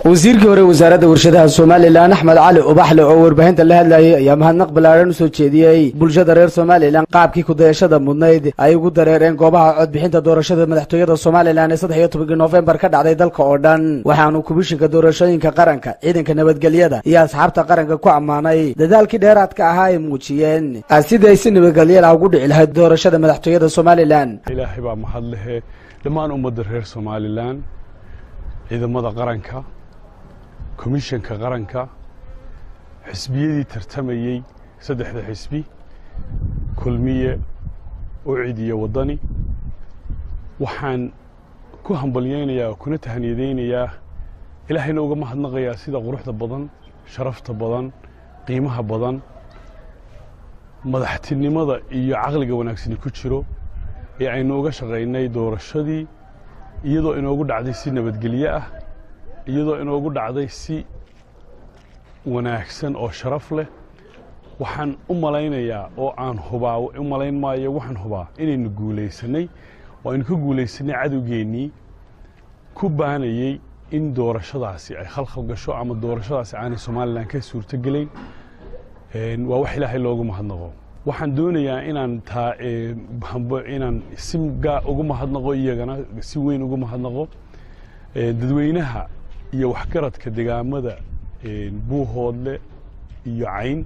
wasiirkii hore wasaaradda warshadaha somalilan axmed cali ubaxle oo warbaahinta la hadlayay ayaa mahadnaq ballaaran usoo jeediyey bulshada reer somalilan qaabkii kudayashada mudnayd ay ugu dareereen goobaha codbixinta doorashada madaxtooyada somalilan ee saddex iyo tobankii noofembar ka dhacday dalka oo dhan waxaanu komishinka doorashooyinka qaranka ciidanka nabadgelyada iyo asxaabta qaranka ku ammaanay dadaalkii dheeraadka ahaa ay muujiyeen sidii ay si nabadgelyada ugu dhici lahayd doorashada madaxtooyada somalilan ilaahay baa mahad lehe dhammaan ummadda reer somalilan ciidamada qaranka komishanka qaranka xisbiyadii tartamayey saddexda xisbi kulmiye ucid iyo waddani waxaan ku hambalyaynayaa oo kuna tahaniyadaynayaa ilaahayna uga mahadnaqayaa sida quruxda badan sharafta badan qiimaha badan madaxtinimada iyo caqliga wanaagsani ku jiro ee aynu uga shaqaynay doorashadii iyadoo inoogu dhacday si nabadgelye ah iyadoo inoogu dhacday si wanaagsan oo sharaf leh waxaan u malaynayaa oo aan hubaa u malayn maayo waxaan hubaa inaynu guulaysanay oo aynu ka guulaysanay cadowgeennii ku baanayey in doorashadaasi ay khalkhal gasho ama doorashadaasi aanay somalilan ka suurto gelayn waa wax ilaahay loogu mahadnaqo waxaan doonayaa inaan taa inaan si gaa ugu mahadnaqo iyagana si weyn ugu mahadnaqo dadweynaha iyo waxgaradka degaamada buuhoodle iyo cayn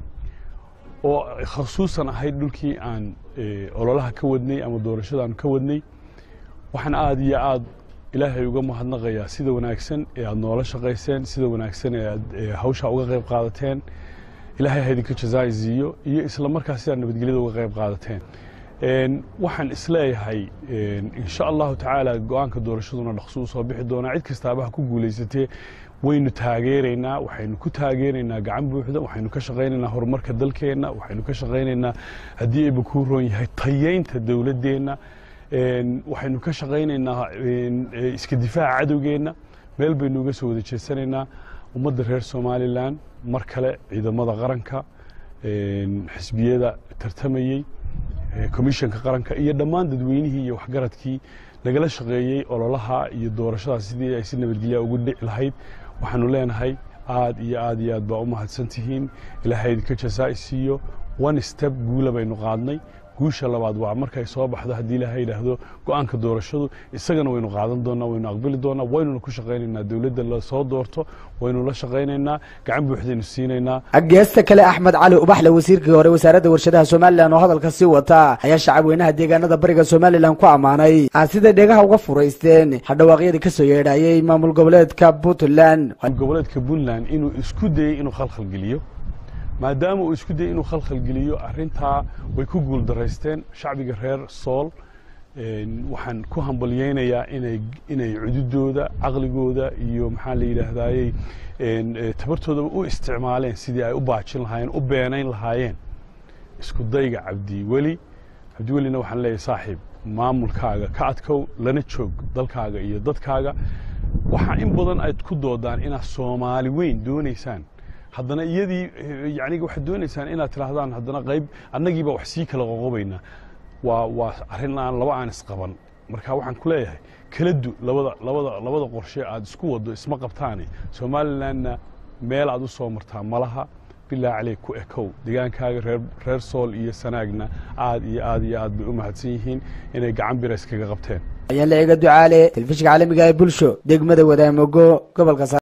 oo khasuusan ahayd dhulkii aan ololaha ka wadnay ama doorashadaanu ka wadnay waxaan aada iyo aad ilaahay uga mahadnaqayaa sida wanaagsan ee aad noola shaqayseen sida wanaagsan ee aad hawshaa uga qayb qaadateen ilaahay ha idinka jazaaisiiyo iyo isla markaas sidaad nabadgelyada uga qayb qaadateen waxaan isleeyahay insha allahu tacaala go-aanka doorashaduna dhaqso u soo bixi doonaa cid kastaaba ha ku guulaysatee waynu taageeraynaa waxaynu ku taageeraynaa gacan buuxda waxaynu ka shaqaynaynaa horumarka dalkeenna waxaynu ka shaqaynaynaa haddii ayba kuu roon yahay tayeynta dowladdeenna waxaynu ka shaqaynaynaa iska difaaca cadowgeenna meel baynu uga soo wada jeesanaynaa ummadda reer somalilan mar kale ciidamada qaranka xisbiyada tartamayey komishanka qaranka iyo dhammaan dadweynihii iyo waxgaradkii nagala shaqeeyey ololaha iyo doorashadaas sidii ay si nabadgelya ugu dhici lahayd waxaanu leenahay aad iyo aad iyo aad baa u mahadsan tihiin ilaahay idinka jazaa'i siiyo one step guula baynu qaadnay guusha labaad waa markay soo baxdo haddii ilaahay yidhaahdo go-aanka doorashadu isagana waynu qaadan doonaa waynu aqbali doonaa waynuna ku shaqaynaynaa dowladda la soo doorto waynu la shaqaynaynaa gacan buuxdaynu siinaynaa geesta kale axmed cali ubaxle wasiirkii hore wasaaradda warshadaha somalilan oo hadalka sii wata ayaa shacabweynaha deegaanada bariga somalilan ku ammaanay siday dhegaha uga furaysteen hadhawaaqyadii ka soo yeedhayey maamul goboleedka puntland goboleedka puntland inuu isku dayey inuu khalkhalgeliyo maadaama uu isku dayey inuu khalkhalgeliyo arrintaa way ku guul daraysteen shacbiga reer sool waxaan ku hambalyaynayaa inay inay cududooda caqligooda iyo maxaa la yidhaahdaayey tabartoodaba u isticmaaleen sidii ay u baajin lahaayeen u beenayn lahaayeen isku dayga cabdiweli cabdiwelina waxaan leeyahay saaxiib maamulkaaga ka adkow lana joog dalkaaga iyo dadkaaga waxaa in badan aad ku doodaan inaad soomaali weyn doonaysaan haddana iyadii yani waxaad doonaysaan inaad tidhaahdaan haddana qayb annagiiba wax sii kala qoqobaynaa waa waa arrin aan laba aan isqaban marka waxaan ku leeyahay kala du labada labada labada qorshe aad isku waddo isma qabtaane somalilandna meel aad u soo martaa malaha bilaa caley ku ekow degaankaaga reer reer sool iyo sanaagna aad iyo aad iyo aad bay u mahadsan yihiin inay gacan bira iskaga qabteen ayaan la eega ducaale telefishinka caalamiga ee bulsho degmada wadaamogo gobolka